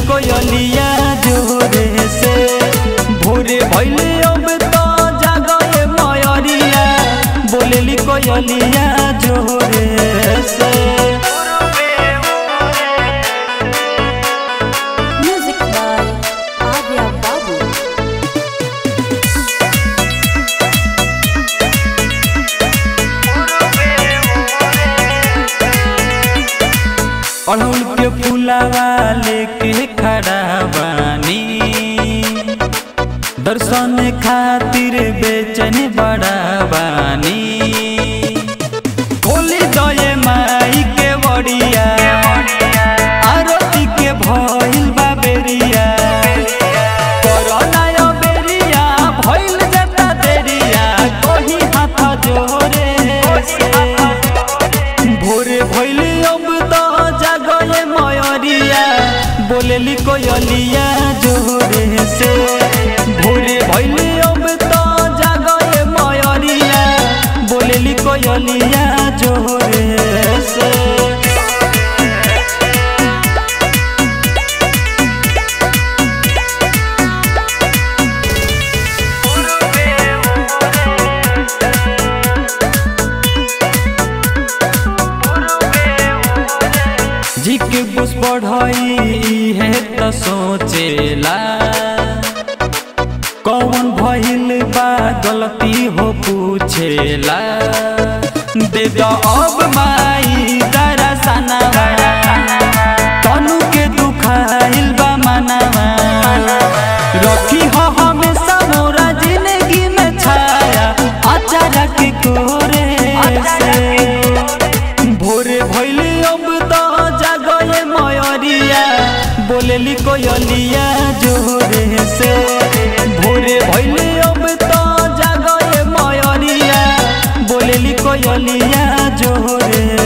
कोयलिया जोरे से भोरे भैले अब तो जागए मयरिया बोलेली कोयलिया जोरे से Music by Arya Babu. अड़हुल के फूलावा लेके खड़ा बानी दर्शन खातिर बेचैन बड़ा बानी खोली दये माई के बड़िया आरती के भइल बा बेरिया कोरोना यो बेरिया भइल जता देरिया कोही हाथ जोरे से भोरे भइले अब तो जागले मयरिया बोलेली कोयलिया जोरे से भोरे भइले अब तो जागले मयरिया बोलेली कोयलिया जोरे से जी के बुस बढ़ई है त सोचेला कौन भइल बा गलती हो पूछेला दे दो अब माई दरसनवा तनु के दुखाइल बा मनवा रखी हो हमेशा मोरा जिंदगी में छाया अचानक कोरे से भोरे भइले अब तो जागले मयरिया बोलेली कोयलिया जोरे से भोरे भइले अब तो जागले मयरिया बोलेली कोयलिया जोरे